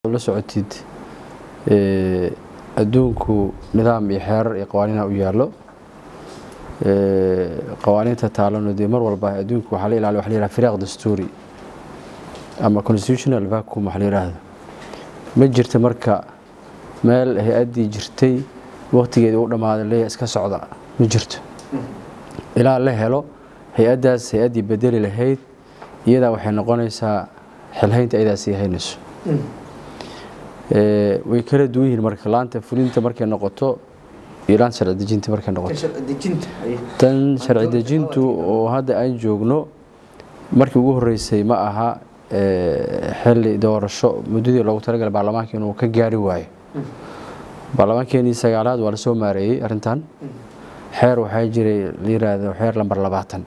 la socotid adduunku nidaam iyo xeerar iyo qawaaniina u yaallo qawaaniinta taalano dee mar walba adduunku waxaa la ilaaliya waxa la yidhaha firaaq dastuuri ama constitutional vacuum waxa la yidhaahdo ma jirta marka meel hay-addii jirtay waqtigeedii u dhammaaday leeya iska socda ma jirto ilaa la helo hay-addaas hay-addii bedeli lahayd iyadaa waxay noqonaysaa xilhaynta ayadaa sii haynayso way kala duwan yihiin marka laanta fulinta markay noqoto iyo laanta sharci dejinta markay noqoto tan sharci dejintu oo hadda aan joogno markii ugu horeysay ma aha xilli doorasho muddadii loogu talagalay baarlamaanka inuu ka gaari waayo baarlamaankeenii sagaalaad waa la soo maareeyey arrintan xeer waxaa jiray la yiraahdo xeer lambar labaatan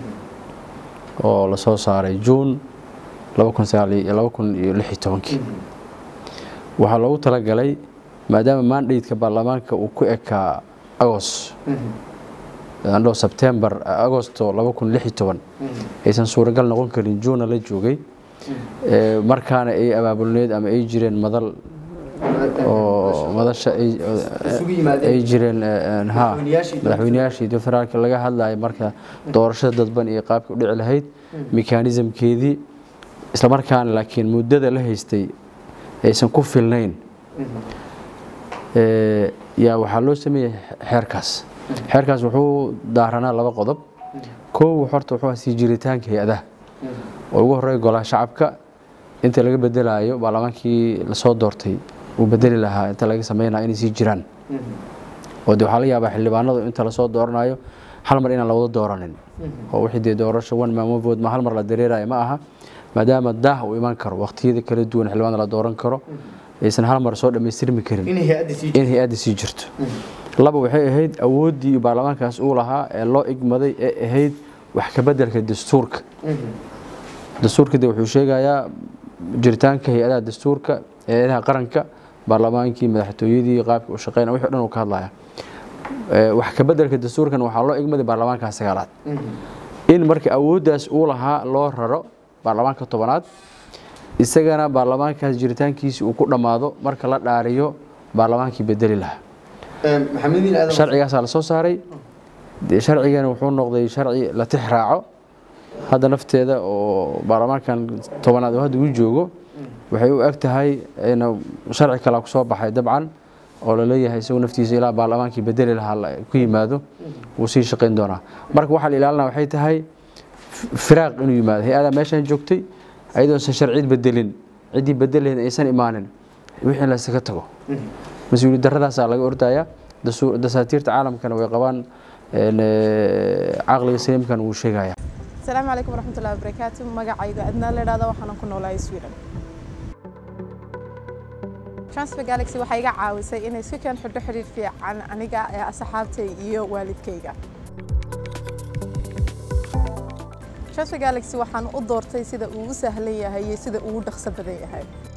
oo la soo saaray juun laba kun iyo lix iyo tobankii waxaa loogu talagalay maadaama mandateka baarlamaanka uu ku ekaa agos andho sebtembar agosto laba kun lix iyo toban aysan suuragal noqon karin juunna la joogay markaana ay abaabulneed ama ay jireen madal oo madasha ay jireen ha madaxweyneyaashii federaalka laga hadlayo marka doorashada dadban iyo qaabka u dhici lahayd mekanismkeedii islamarkaana laakiin muddada la haystay aysan ku filnayn yaa waxaa loo sameeyey xeerkaas xeerkaas wuxuu daaranaa laba qodob kow horta wuxuu sii jiritaanka hay-adaha oo ugu horey golaha shacabka inta laga bedelaayo baarlamaankii lasoo doortay uu bedeli lahaa inta laga sameynaya inay sii jiraan oo de waxaa laga yaabaa xildhibaanadu inta lasoo dooranayo hal mar inaan la wada dooranin oo wixii dee doorasho one man one vote ma hal mar la dareerayo ma aha maadaama daah uu iman karo waqtiyada kala duwan xildhibaanada la dooran karo aysan hal mar soo dhammaystirmi karin in hay-adda sii jirto laba waxay ahayd awooddii baarlamaankaas uu lahaa ee loo igmaday ee ahayd wax ka bedelka dastuurka dastuurka de wuxuu sheegayaa jiritaanka hay-adaha dastuurka hay-adaha qaranka baarlamaankii madaxtooyadii qaabka u shaqeynaya wixii dhan uu ka hadlaya wax ka bedelka dastuurkan waxaa loo igmaday baarlamaanka sagaalaad in marka awooddaas uu lahaa loo raro baarlamaanka tobanaad isagana baarlamaankaas jiritaankiisi uu ku dhammaado marka la dhaariyo baarlamaankii bedeli lahaa sharcigaasaa la soo saaray sharcigana wuxuu noqday sharci la tix raaco hadda nafteeda oo baarlamaankan tobanaad oo hadda uu joogo waxay u eg tahay sharci kalea ku soo baxay dabcan oo laleeyahay isagu naftiisa ilaa baarlamaankii bedeli lahaa ku yimaado wuu sii shaqayn doonaa marka waxaa la ilaalina waxay tahay firaaq inuu yimaado hay-adaa meeshaan joogtay ayadoosan sharcid bedelin ciddii bedelahayd aysan imaanin wixii laysaga tago mas-uuliyad daradaasaa laga ordaya dasaatiirta caalamkana way qabaan caqliga saliimkan wuu sheegaya asalaamu calaykum waraxmatullahi wabarakaatu magacayga adnaa la idhahda waxaanan ku noolahay sweden transfer galaxy waxay iga caawisay inay si keen xidho xidhiir fiican aniga ee asxaabtay iyo waalidkayga transfer galaxy waxaan u doortay sida uu u sahlan yahay iyo sida uu u dhaqso badan yahay